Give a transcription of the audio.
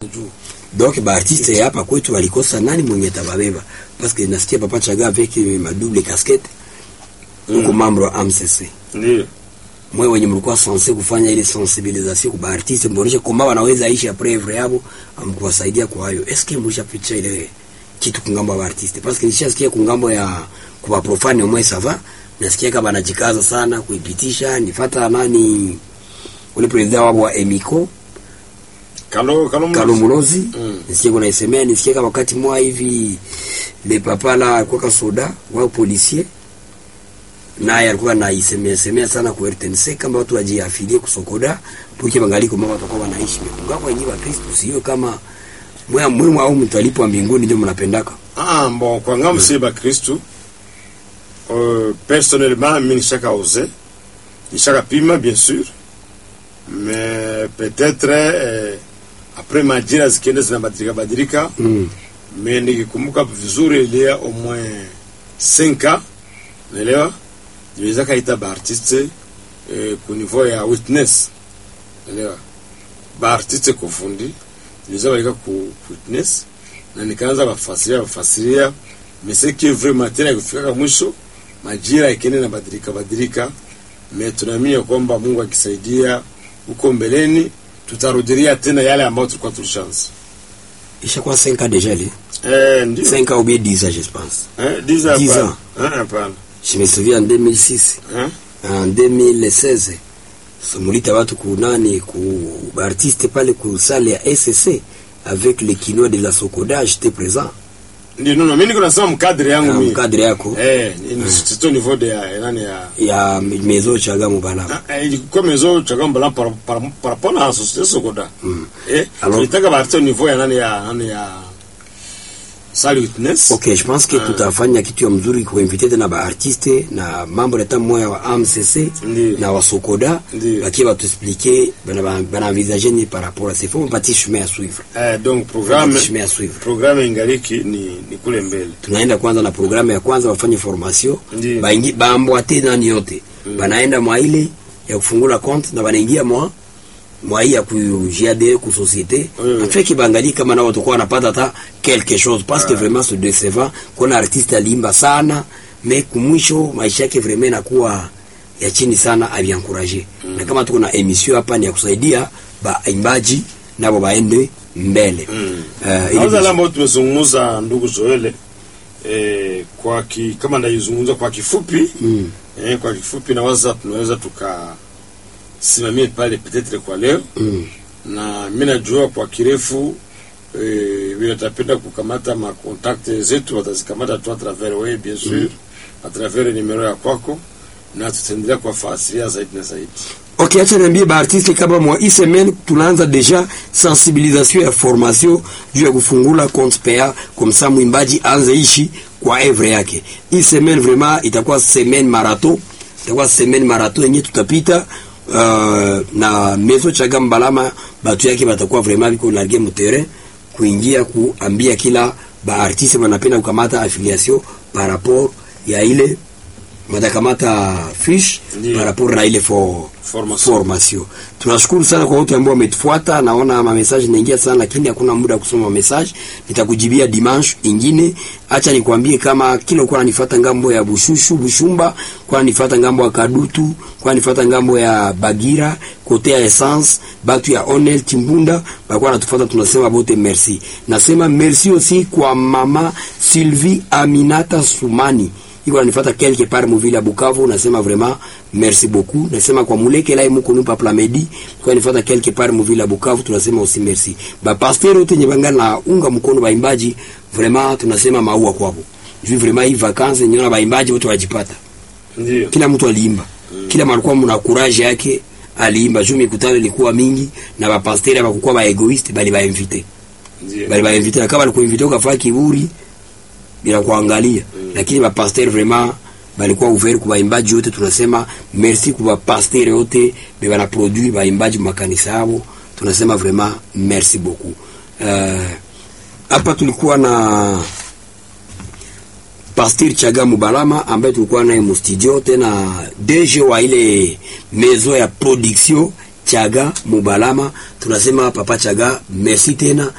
juu donc baartiste hapa kwetu walikosa nani mwenye tababeba parce que nasikia papa chaga avec ma double casquette uko membre wa AMCC ndio mwe wenye mlikuwa sense kufanya ile sensibilisation kwa artiste mboneshe kama wanaweza ishi après œuvre yabo amkuwasaidia kwa hayo est ce que mlishapicha ile kitu kungambo ya artiste parce que nishasikia kungambo ya kwa profane mwe sava nasikia kama anajikaza sana kuipitisha nifata nani ule president wao wa Emiko kalo kalo Kalumulozi Mm. nisikie kuna isemea nisikie kama wakati mwa hivi le papa la kwa kasoda wa policier naye alikuwa anaisemea semea sana kwa RTNC kama watu wajiafilie kusokoda puke bangaliko mama watakuwa wanaishi ngapo wenyewe wa Kristo sio kama mwa mwa au mtu alipo mbinguni ndio mnapendaka ah bon kwa ngambo si ba Kristu euh, personnellement mimi nishaka ose nishaka pima bien sûr mais peut-être euh, après majira zikienda zinabadilika badilika mm. mais nikikumbuka vizuri ilia au moins 5 ans naelewa niweza kaita baartiste eh, ku niveau ya witness naelewa baartiste kufundi niweza walika ku witness na nikaanza bafasiria bafasiria meseki vraiment tena kufika mwisho majira ikienda badilika badilika me tunaamini kwamba Mungu akisaidia huko mbeleni tutarudilia tena yale ambayo tulikuwa tulishaanza ishakuwa 5 ans déjà li eh ndio 5 ans ou bien 10 ans je pense eh 10 ans 10 hapana. ans. eh hapana je me souviens en 2006 eh en 2016 somulita watu kunani ku artiste pale ku salle ya SSC avec le kino de la Sokoda j'étais présent ndio no no mimi niko nasema mkadri yangu na mimi mkadre yako eh ni c'est au niveau de ya nani ya ya mezo chaga mubalama Ah, eh, comme maison chagamba par par par rapport à la société sokoda eh Alors- tulitaka baarte au niveau ya nani ya nani ya Sali Witness ok je pense que Ah. tutafanya kitu ya mzuri kuinvite tena baartiste na mambo leta moya wa AMCC Ndiyo. na wa Sokoda Ndiyo. bakie batuexplike banaenvisage ni par rapport à ces faut mpatie chemin à suivre eh donc programme Mpatie chemin à suivre programme ingaliki ni ni kule mbele tunaenda kwanza na programu ya kwanza wafanye formation Ndiyo. baingi baambwate nani yote banaenda mwa ile ya kufungula compte na banaingia mwa mwa hii ya ku GAD ku société Oui, oui. afeki bangali kama nao watakuwa wanapata hata quelque chose parce que vraiment c'est décevant kuna artiste alimba sana mais kumwisho maisha yake vraiment inakuwa ya chini sana abiankuraje na kama tuko na emission hapa ni ya kusaidia baimbaji nabo baende mbele Mm. Eh, ili Kwanza yale ambayo tumezungumza ndugu Zoele eh, kwa ki, kama ndaizungumza kwa kifupi Mm. eh, kwa kifupi nawaza tunaweza tukasimamia pale petetre kwa leo Mm. na mimi najua kwa kirefu eh, vile tapenda kukamata makontakte zetu watazikamata tu a travers wewe bien sûr a travers nimero ya kwako na tutaendelea kuwafasiria zaidi na zaidi Ok, acha niambie baartiste kama mwa hii semaine tunaanza deja sensibilisation ya formation juu ya kufungula compte PA comme ça mwimbaji anze ishi kwa evre yake. Hii semaine vraiment itakuwa semaine marathon, itakuwa semaine marathon yenye tutapita uh, na mezo chaga mbalama batu yake batakuwa vraiment biko largue mu terrain kuingia kuambia kila baartiste wanapenda kukamata affiliation par rapport ya ile matakamata fiche Ndiyo. par rapport na ile for Formation. formation. Tunashukuru sana kwa wote ambao wametufuata. Naona ma message naingia sana, lakini hakuna muda wa kusoma message. Nitakujibia dimanche ingine. Acha nikwambie kama kila uko unanifuata ngambo ya Bushushu, Bushumba, kwa unanifuata ngambo ya Kadutu, kwa unanifuata ngambo ya Bagira, kote ya Essence, batu ya Onel Timbunda, bakuwa natufuata, tunasema bote merci. Nasema merci aussi kwa mama Sylvie Aminata Sumani iko nanifuata quelque part muvile ya Bukavu, nasema vraiment merci beaucoup. Nasema kwa muleke lai muko nupa plamedi kwa nanifuata quelque part muvile ya Bukavu, tunasema aussi merci. Ba pasteur wote nye bangana na unga mkono baimbaji, vraiment tunasema maua kwao. Juu vraiment hii vacances nyona baimbaji wote wajipata. ndio Kila mtu aliimba. Kila mtu alikuwa mna courage yake aliimba. Juu mikutano ilikuwa mingi na ba pasteur hawakuwa ba egoiste bali ba invite. ndio Bali ba invite kama alikuinvite ukafaa kiburi bila kuangalia mm. lakini bapasteur vraiment balikuwa ouvert kwa baimbaji wote. Tunasema merci kwa bapasteur wote be bana produit baimbaji makanisa yao, tunasema vraiment merci beaucoup. Uh, hapa tulikuwa na Pasteur Chaga Mubalama ambaye tulikuwa naye mu studio, tena DG wa ile mezo ya production Chaga Mubalama. Tunasema papa Chaga, merci tena